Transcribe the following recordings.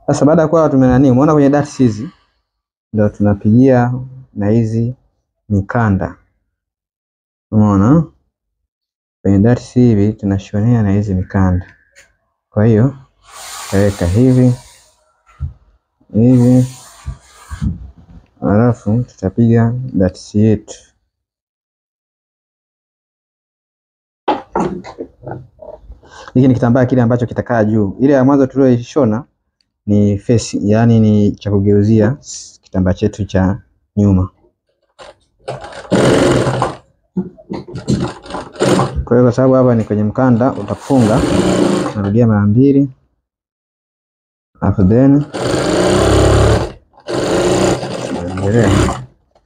Sasa baada ya kuwa tumenani, umeona kwenye darts hizi ndio tunapigia na hizi mikanda. Umeona? Kwenye darts hivi tunashonea na hizi mikanda. Kwa hiyo taweka hivi hivi, halafu tutapiga darts yetu. Hiki ni kitambaa kile ambacho kitakaa juu. Ile ya mwanzo tulioishona ni face, yaani ni cha kugeuzia kitambaa chetu cha nyuma. Kwa hiyo kwa sababu hapa ni kwenye mkanda, utafunga narudia mara mbili, alafu then endelea.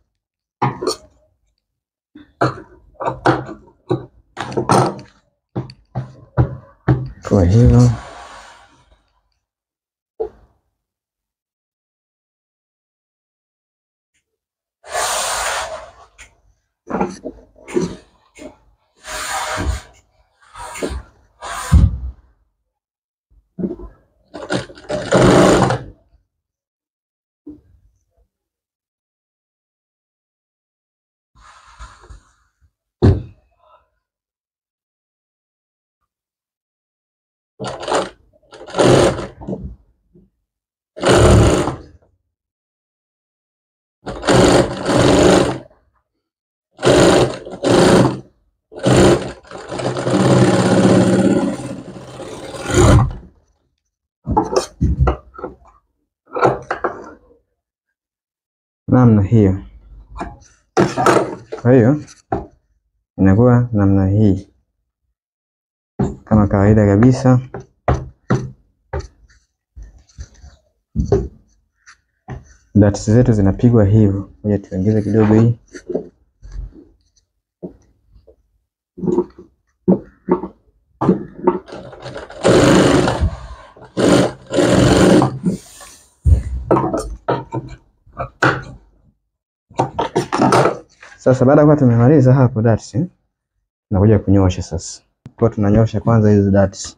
Kwa hivyo namna hiyo. Kwa hiyo inakuwa namna hii kama kawaida kabisa. Darts zetu zinapigwa hivyo. Ngoja tuongeze kidogo hii. Sasa baada ya kuwa tumemaliza hapo darts, tunakuja kunyosha sasa. Kwa tunanyosha kwanza hizo darts.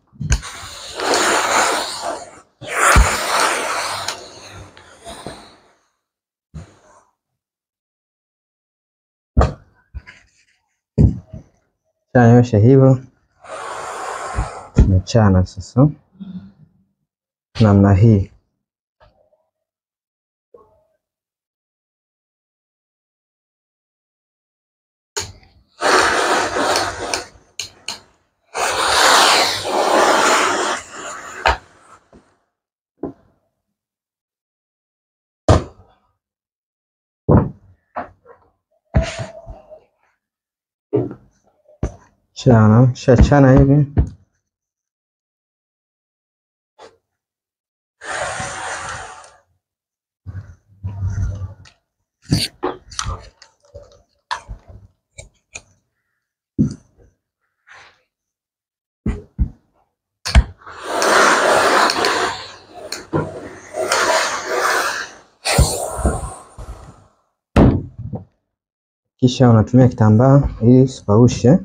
Shanyosha hivyo, tunachana sasa namna hii. Chana, shachana hivi. Kisha unatumia kitambaa ili usipaushe.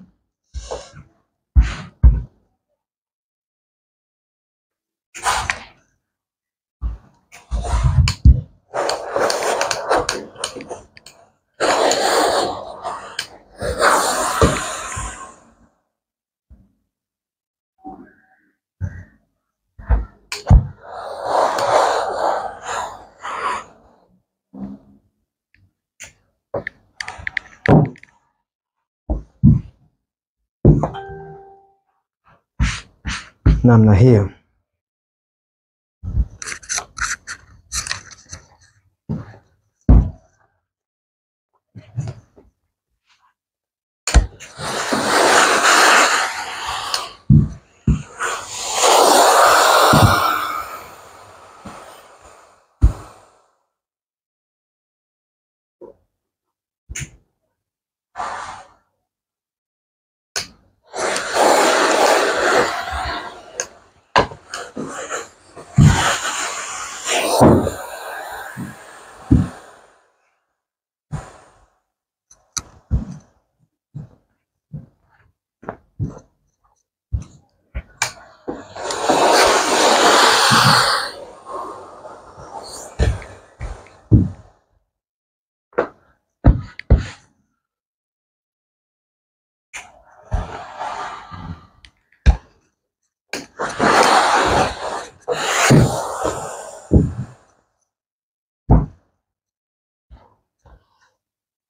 namna hiyo.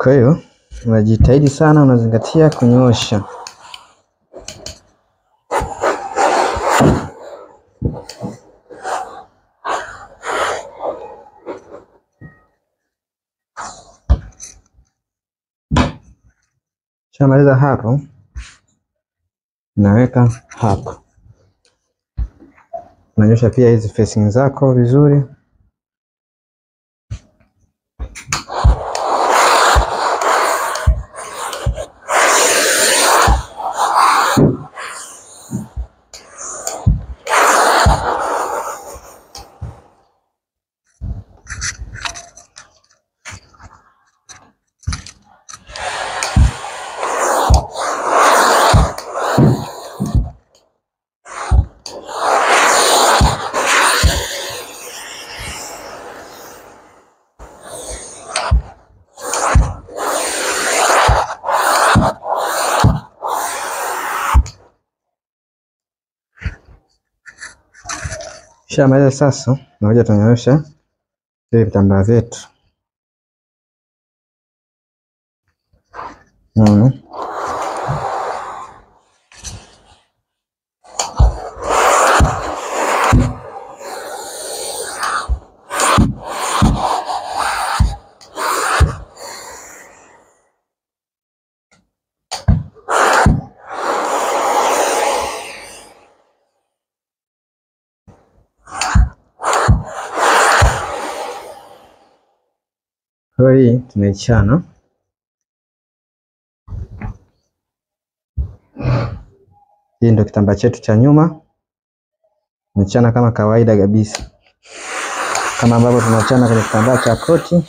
Kwa hiyo unajitahidi sana, unazingatia kunyoosha. Shamaliza hapo, unaweka hapo, unanyosha pia hizi facing zako vizuri. Shamaliza sasa, nakuja tunyoosha vile vitambaa vyetu. Mm. Kwa hii tunaichana hii ndio kitambaa chetu cha nyuma, tunachana kama kawaida kabisa, kama ambavyo tunachana kwenye kitambaa cha koti.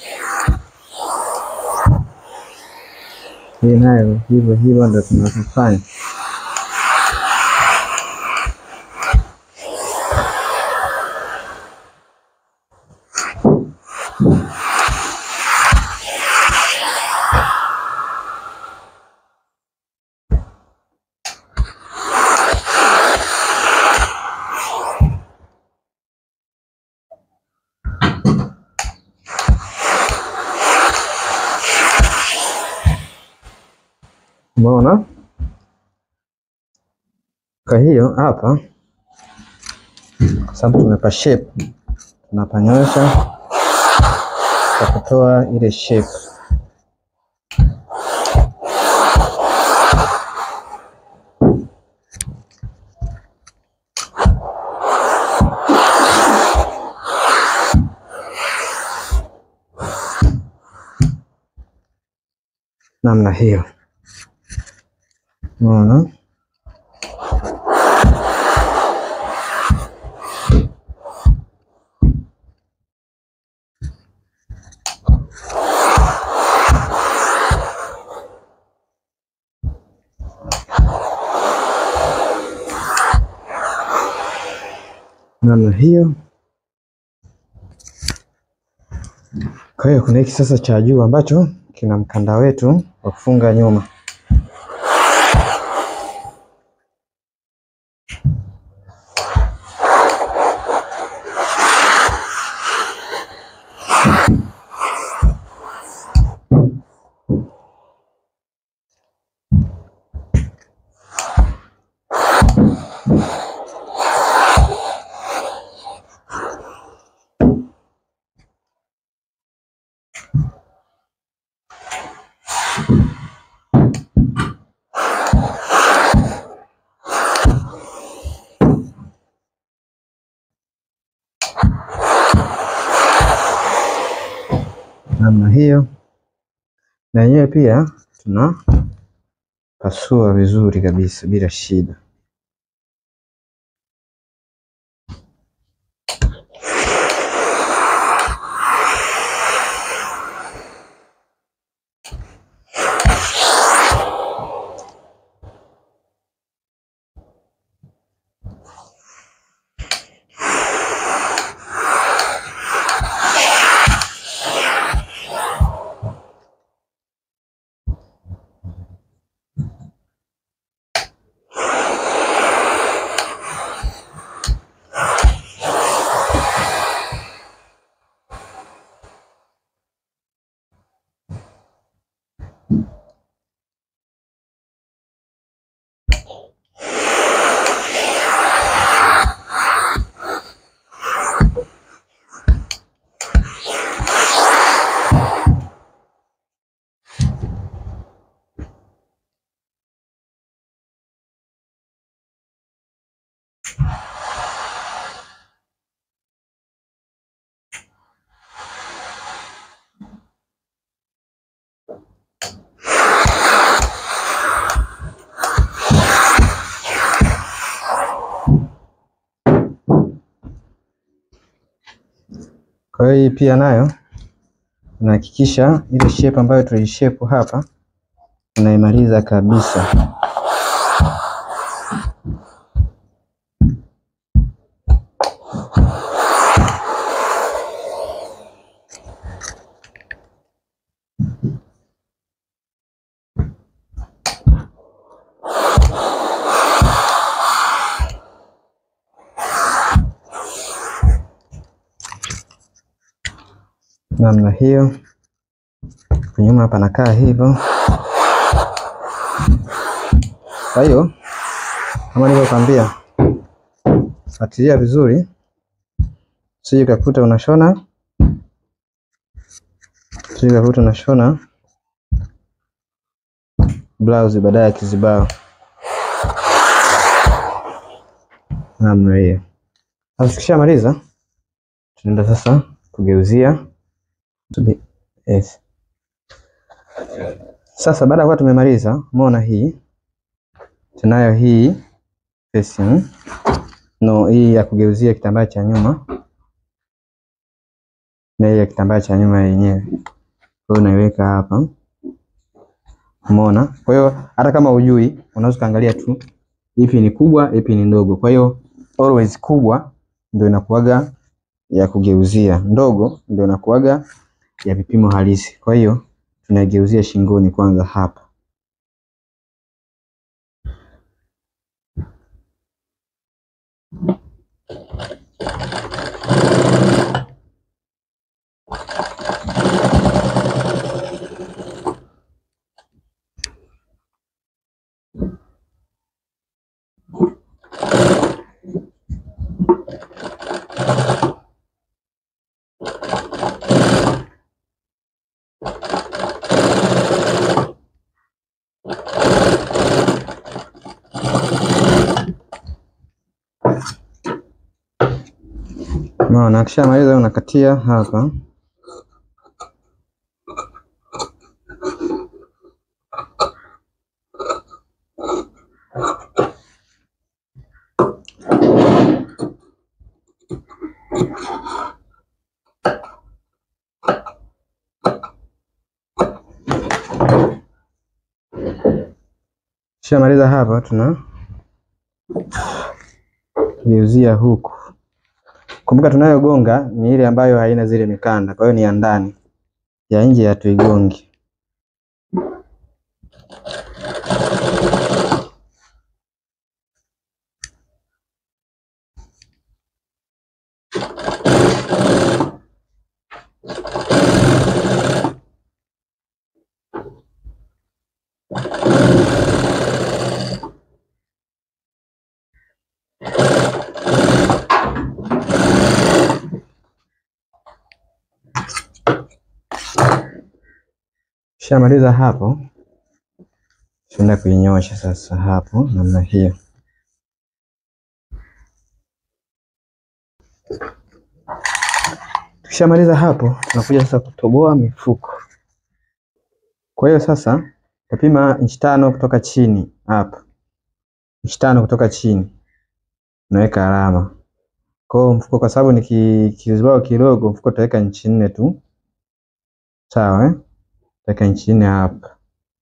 Hii nayo hivyo hivyo ndio tunavyofanya. Umeona? Kwa hiyo hapa, kwa sababu tumepa shape, tunapanyosha kwa kutoa ile shape. Namna hiyo, umeona? namna hiyo. Kwa hiyo kuna hiki sasa cha juu ambacho kina mkanda wetu wa kufunga nyuma. namna hiyo, na yenyewe pia tunapasua vizuri kabisa bila shida. Kwa hiyo hii pia nayo unahakikisha ile shape ambayo tulishape hapa unaimaliza kabisa. namna hiyo. Nyuma panakaa hivyo. Kwa hiyo kama nilivyokwambia, fuatilia vizuri, usije ukakuta unashona usije ukakuta unashona blouse baadaye ya kizibao namna hiyo. Sasa tukishamaliza, tunaenda sasa kugeuzia Tubi, yes. Sasa baada ya kuwa tumemaliza, umeona hii tunayo hii facing no, hii ya kugeuzia kitambaa cha nyuma na hii ya kitambaa cha nyuma yenyewe, kwa hiyo unaiweka hapa, umeona. Kwa hiyo hata kama ujui, unaweza kaangalia tu ipi ni kubwa, ipi ni ndogo. Kwa hiyo always kubwa ndio inakuwaga ya kugeuzia, ndogo ndio inakuwaga ya vipimo halisi. Kwa hiyo tunaigeuzia shingoni kwanza hapa. Umeona, akishamaliza unakatia hapa. Kishamaliza hapa, tuna geuzia huku. Kumbuka tunayogonga ni ile ambayo haina zile mikanda, kwa hiyo ni ya ndani, ya nje hatuigongi. Kishamaliza hapo, tunaenda kuinyosha sasa hapo namna hiyo. Tukishamaliza hapo, tunakuja sasa kutoboa mifuko. Kwa hiyo sasa utapima inchi tano kutoka chini hapa, inchi tano kutoka chini, unaweka alama. Kwa hiyo mfuko, kwa sababu ni ki- kizibao kidogo, mfuko utaweka inchi nne tu, sawa eh? Utaweka inchi nne hapa.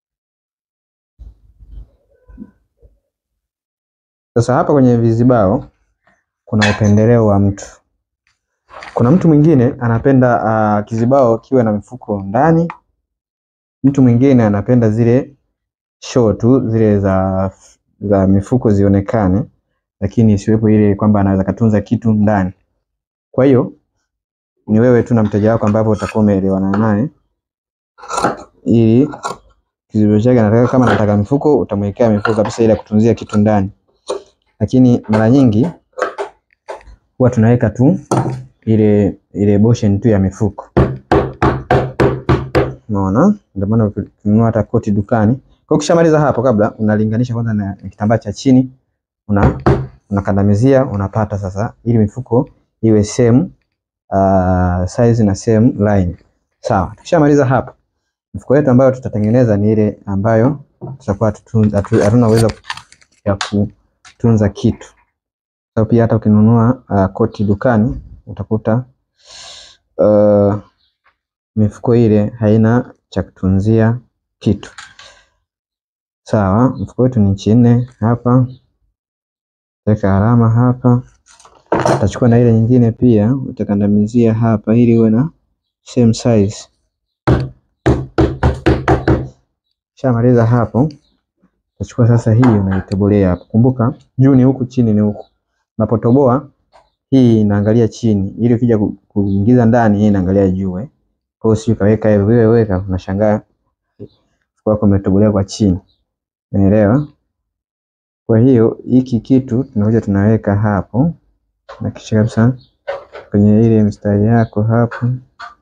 Sasa hapa kwenye vizibao kuna upendeleo wa mtu. Kuna mtu mwingine anapenda uh, kizibao kiwe na mifuko ndani. Mtu mwingine anapenda zile show tu zile za, za mifuko zionekane, lakini isiwepo ile kwamba anaweza katunza kitu ndani. Kwa hiyo ni wewe tu na mteja wako ambapo utakuwa umeelewana naye, ili kizibao chake anataka, kama anataka mifuko utamwekea mifuko kabisa, ile ya kutunzia kitu ndani, lakini mara nyingi huwa tunaweka tu ile ile boshen tu ya mifuko. Unaona, ndio maana ukinunua hata koti dukani. Kwa ukishamaliza hapo, kabla unalinganisha kwanza na kitambaa cha chini, una unakandamizia unapata sasa, ili mifuko iwe same uh, size na same line. Sawa, tukishamaliza hapa, mifuko yetu ambayo tutatengeneza ni ile ambayo tutakuwa hatuna uwezo ya kutunza kitu. So, pia hata ukinunua uh, koti dukani utakuta uh, mifuko ile haina cha kutunzia kitu. Sawa, mfuko wetu ni inchi nne hapa, weka alama hapa. Utachukua na ile nyingine pia utakandamizia hapa ili uwe na same size. Shamaliza hapo, utachukua sasa hii unaitobolea hapo. Kumbuka juu ni huku, chini ni huku. Unapotoboa hii inaangalia chini, ili ukija kuingiza ndani hii inaangalia juu. Kwa hiyo sio kaweka hivi, wewe weka, unashangaa mfuko wako umetobolea kwa chini. Unaelewa? Kwa hiyo hiki kitu tunakuja tunaweka hapo na kisha kabisa kwenye ile mstari yako hapo